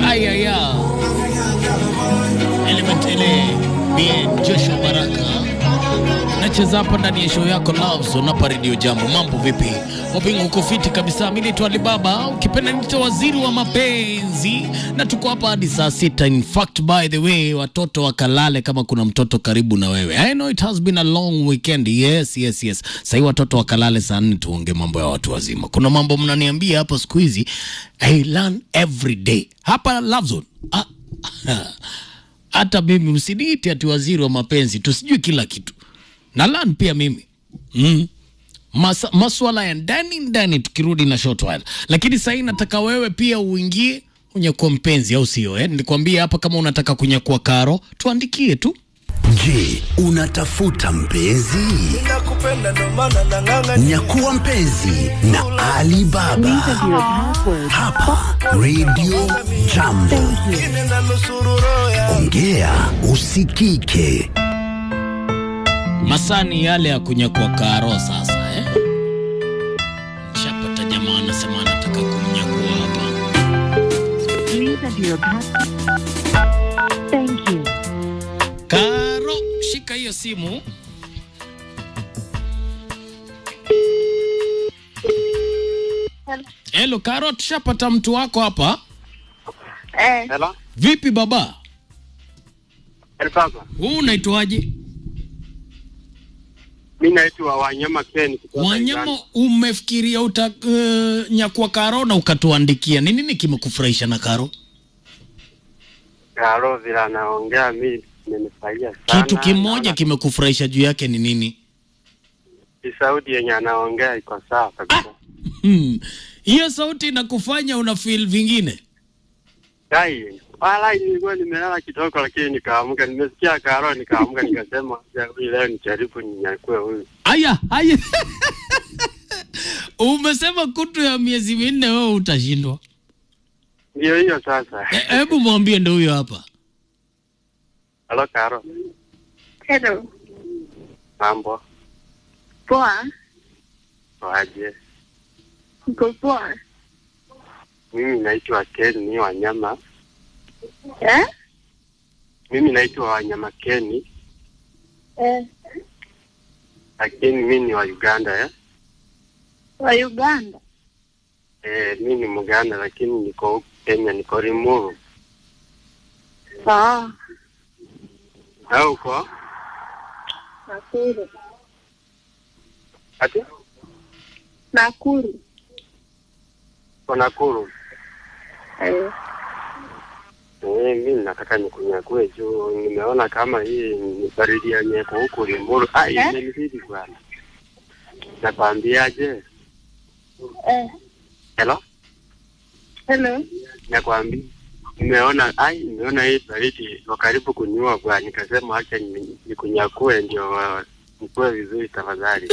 Ayaya Element ile bien Joshua Baraka nacheza hapa ndani ya show yako Love Zone hapa Radio Jambo. Mambo vipi? Wapinga uko fiti kabisa. Mimi naitwa Alibaba, ukipenda niite waziri wa mapenzi, na tuko hapa hadi saa sita. In fact, by the way, watoto wakalale kama kuna mtoto karibu na wewe. I know it has been a long weekend. Yes, yes, yes. Sasa hivi watoto wakalale saa nne, tuonge mambo ya watu wazima. Kuna mambo mnaniambia hapa siku hizi, I learn every day hapa Love Zone. Ah, hata mimi msiniite ati waziri wa mapenzi, tusijui kila kitu na learn pia mimi mm. Masa, maswala ya ndani ndani tukirudi na short while, lakini sahii nataka wewe pia uingie unyakua mpenzi, au sio? Eh, nilikwambia hapa, kama unataka kunyakua karo tuandikie tu. Je, unatafuta mpenzi? nakupenda ndo maana nang'ang'ania Nyakuwa mpenzi na Ali Baba hapa Radio Jambo. Ngine na nusuru roho ya Ongea usikike. Masani yale ya kunyakua karo sasa eh? Nishapata jamaa anasema anataka kumnyakua hapa. Please enter your pass. Thank you. Karo, shika hiyo simu. Hello Karo, tushapata mtu wako hapa. Eh, Hello? Vipi baba? Elpapa. Huu unaitwaje? Mi naitwa Wanyama Ken kutoka Wanyama, Uganda. umefikiria uta uh, nyakua Karo na ukatuandikia. Ni nini kimekufurahisha na Karo? Karo vile anaongea mi nimefurahia sana. Kitu kimoja Naona kimekufurahisha juu yake ni nini? ki- sauti yenye anaongea iko sawa kabisa. Hmm. Hiyo sauti inakufanya una feel vingine. Dai, wala nilikuwa nimelala kidogo lakini nikaamka, nimesikia Karo nikaamka nikasema "Ya, huyu leo nijaribu ninyakue huyu. Aya, aya. Umesema kutu ya miezi minne wewe utashindwa. Ndio hiyo sasa. E- Hebu mwambie ndo huyo hapa. Halo Karo, hello. mambo Poa. waje? Uko poa? Mimi naitwa Ken ni Wanyama. Eh? Mimi naitwa Wanyama Ken, Eh, lakini mimi ni wa Uganda eh. wa Uganda. Eh, mimi ni Muganda lakini niko huku Kenya, niko Limuru. Ah, Na uko? Nakuru. Ati? Nakuru. Uko Nakuru? Eh, Eh, mimi nataka nikunyakue juu nimeona kama hii ni baridi ya nyeko huku Limuru. Ah, Eh? imenizidi bwana. Nakwambiaje? eh, Hello? hello. Nakwambia nimeona ai, nimeona hii baridi iko karibu kuniua bwana, nikasema acha ni- nikunyakue ndio uh, nikue vizuri tafadhali.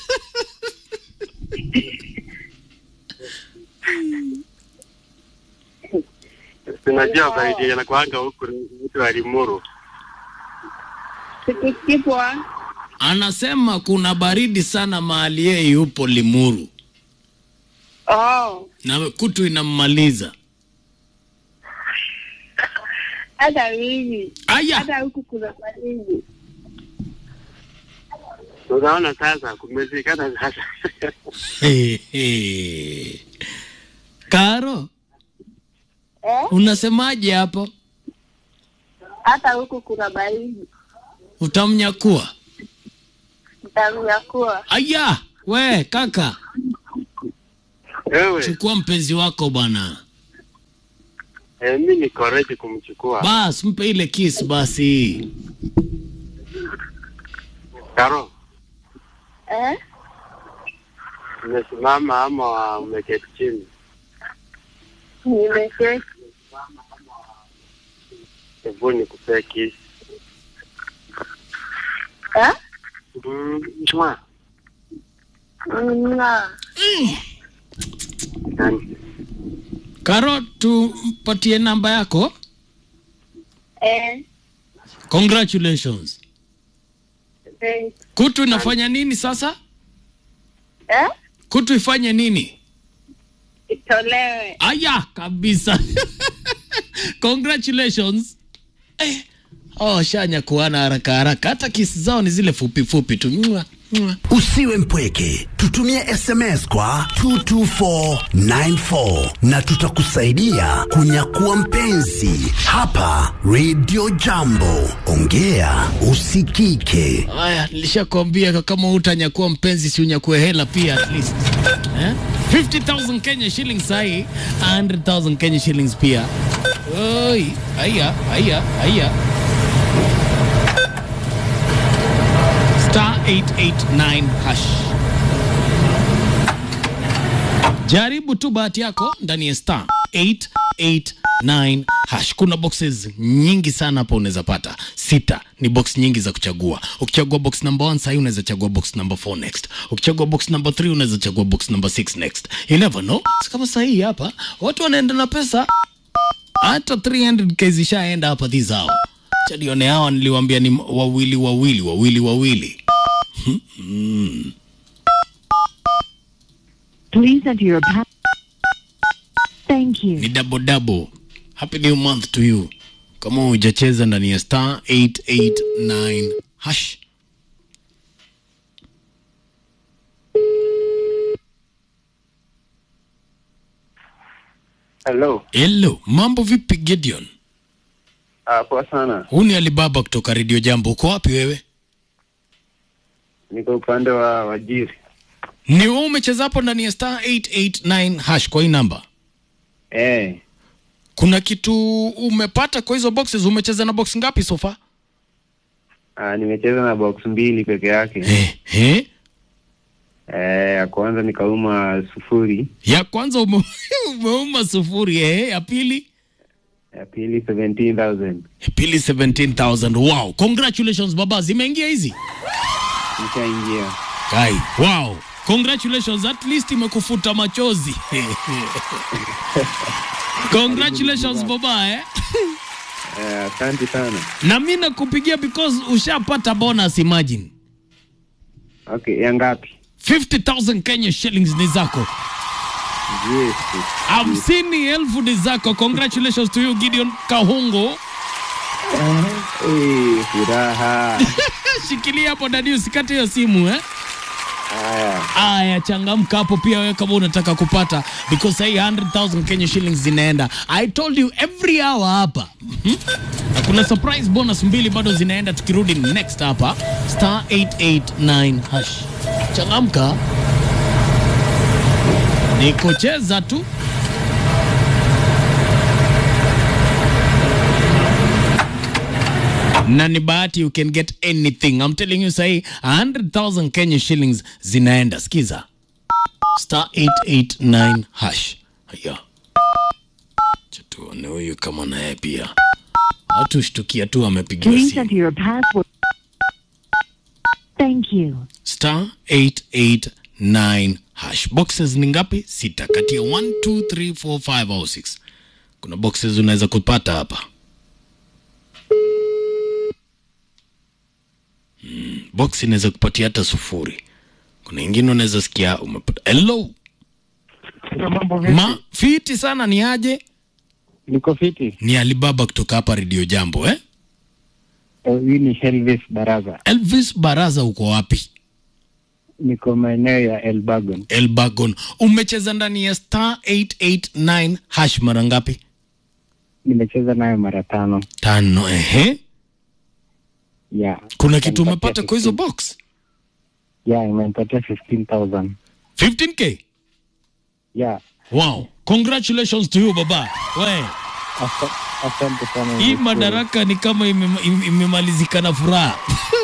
Tunajua baridi yanakuanga huku mtu wa Limuru. Sikusikii poa. Anasema kuna baridi sana mahali yeye yupo Limuru Oh, na kutu inammaliza. hata mimi. Aya, Hata huku kuna baridi. Unaona sasa kumezikana sasa. He, he. Karo, Eh? unasemaje hapo? Hata huku kuna baridi. Utamnyakua? Nitamnyakua. Aya, we kaka, Wewe, chukua mpenzi wako bwana. eh, mimi niko ready kumchukua. Bas, mpe ile kiss basi. Karo, Eh? umesimama ama umeketi chini? Nimeketi. Hebu nikupee kiss. Eh? Mm, mwa. Mna. Asante. Karo, tumpatie namba yako. Eh, Congratulations. thanks. Kutu inafanya nini sasa? Eh? Kutu ifanye nini? Itolewe. Aya kabisa. Congratulations. Eh. Oh, shanya kuana haraka haraka. Hata kisi zao ni zile fupi fupi tu. Mwah, mwah. Usiwe mpweke, tutumie SMS kwa 22494 na tutakusaidia kunyakua mpenzi hapa Radio Jambo. Ongea usikike. Haya, nilishakwambia kama utanyakuwa mpenzi si unyakue hela pia at least. Eh? 50,000 Kenya shillings sahi, 100,000 Kenya shillings pia. Oi, haya, haya, haya. Star 889 hash. Jaribu tu bahati yako ndani ya star 889 hash. Kuna boxes nyingi sana hapo unaweza pata. Sita ni box nyingi za kuchagua. Ukichagua box number 1 sasa unaweza chagua box number 4 next. Ukichagua box number 3 unaweza chagua box number 6 next. You never know. Si kama sasa hii hapa watu wanaenda na pesa hata 300k zishaenda hapa this hour. Chadione hawa niliwaambia ni wawili wawili wawili wawili. Please enter your pa- Thank you. ni double double. Happy new month to you. Kama hujacheza ndani ya star 889 hash. Hello. Hello, mambo vipi Gideon? Ah, poa sana. Huu ni Alibaba kutoka Radio Jambo. Uko wapi wewe? Niko upande wa Wajiri. Ni wewe umecheza hapo ndani ya star 889 hash kwa hii namba. Eh, Kuna kitu umepata kwa hizo boxes? Umecheza na box ngapi so far? ah, nimecheza na box mbili peke yake. Eh, eh. Eh, ya kwanza nikauma sufuri, Ya kwanza ume, umeuma sufuri eh, ya pili ya pili 17,000. ya pili 17000. Wow, congratulations baba, zimeingia hizi. Nishaingia. Kai, wow. Congratulations, at least imekufuta machozi. Congratulations baba eh. Eh, asante sana. Na mimi nakupigia because ushapata bonus imagine. Okay, ya ngapi? 50,000 Kenya shillings ni zako. Yes. Hamsini elfu ni zako. Congratulations to you Gideon Kahungo. Eh, furaha. Shikilia hapo dadi, usikate hiyo simu eh. Haya. Aya, changamka hapo pia wewe kama unataka kupata because hii 100,000 Kenya shillings zinaenda. I told you every hour hapa. Mhm. Na kuna surprise bonus mbili bado zinaenda tukirudi next hapa star 889 hash. Changamka. Ni kucheza tu. na ni bahati you can get anything I'm telling you sahi 100,000 Kenya shillings zinaenda sikiza star 889 hash haya Acha tuone huyu kama naye pia watu shtukia tu amepigiwa Please simu enter your password. Thank you. star 889 hash boxes ni ngapi sita kati ya 1 2 3 4 5 au 6 kuna boxes unaweza kupata hapa mm, box inaweza kupatia hata sufuri kuna ingine unaweza sikia umepata hello Mambo ma fiti sana ni aje Niko fiti. ni alibaba kutoka hapa redio jambo eh? Huyu ni Elvis Baraza. elvis baraza uko wapi Niko maeneo ya Elbagon. elbagon umecheza ndani ya star 889 hash mara ngapi Nimecheza nayo mara tano. tano ehe Yeah. kuna kitu Imenipatia umepata kwa hizo 15. box Yeah, imenipatia 15,000. 15k Yeah. wow congratulations to you baba we Asa- Asante sana. hii madaraka ni kama ime- ime- imemalizika na furaha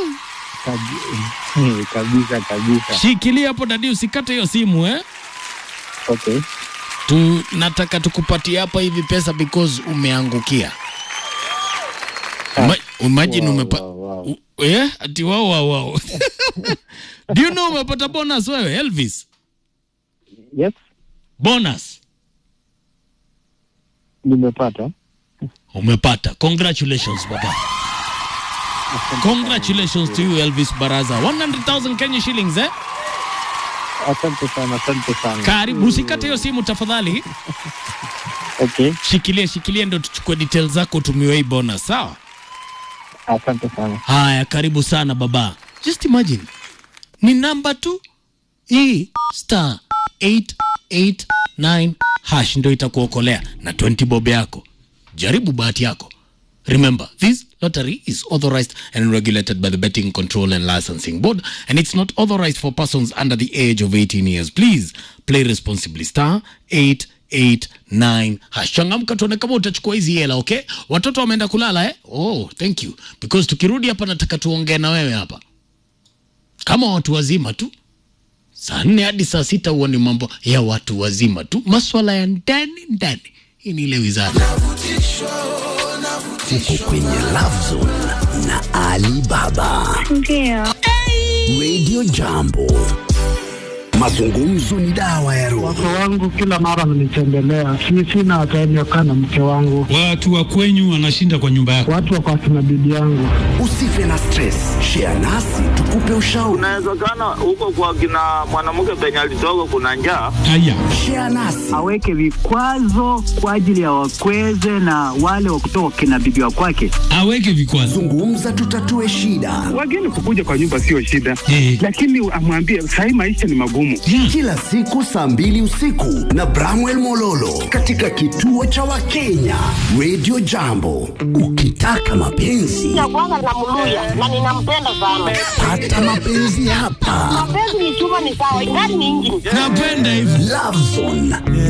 Kabi- kabisa kabisa. shikilia hapo dadi usikate hiyo simu eh Okay. tu nataka tukupatie hapa hivi pesa because umeangukia Uma, imagine Wow, umepa wow, wow. u- eh ati wao wao wao do you know umepata bonus wewe Elvis Yes, bonus nimepata. umepata congratulations baba congratulations to you Elvis Baraza 100,000 Kenya shillings eh Asante sana, asante sana. Karibu, usikate hiyo simu tafadhali. Okay, Shikilie, shikilie ndo tuchukue details zako utumiwe hii bonus, sawa? asante sana. Haya, karibu sana baba. Just imagine ni namba tu hii star 889 hash ndo itakuokolea na 20 bob yako. Jaribu bahati yako. Remember, this lottery is authorized and regulated by the Betting Control and Licensing Board, and it's not authorized for persons under the age of 18 years. Please play responsibly. Star 889 hash. Changamka, tuone kama utachukua hizi hela, okay? Watoto wameenda kulala eh? Oh, thank you. Because tukirudi hapa nataka tuongee na wewe hapa kama watu wazima tu saa nne hadi saa sita huwa ni mambo ya watu wazima tu, maswala ya ndani ndani. Hii ni ile wizara Uko kwenye Love Zone na Ali Baba. Ndio. Radio Jambo. Mazungumzo ni dawa ya roho. Wake wangu kila mara wananitembelea, si sina time ya kukaa na mke wangu, Watu wa kwenyu wanashinda kwa nyumba yako. watu wako akina bibi yangu. Usife na stress. Share nasi tukupe ushauri. Inawezekana huko kwa kina mwanamke penye alitoka kuna njaa. Haya, Share nasi. aweke vikwazo kwa ajili ya wakweze na wale wa kutoka kina bibi wa kwake. aweke vikwazo. Zungumza tutatue shida. Wageni kukuja kwa nyumba sio shida, Eh. lakini amwambie sahii maisha ni magumu. Kila siku saa mbili usiku na Bramwell Mololo katika kituo cha Wakenya Radio Jambo. Ukitaka mapenzi Ya kwanza namluya na ninampenda sana. pata mapenzi hapa. Mapenzi ni chuma ni sawa, ingani ni injini. Napenda hivyo. Love Zone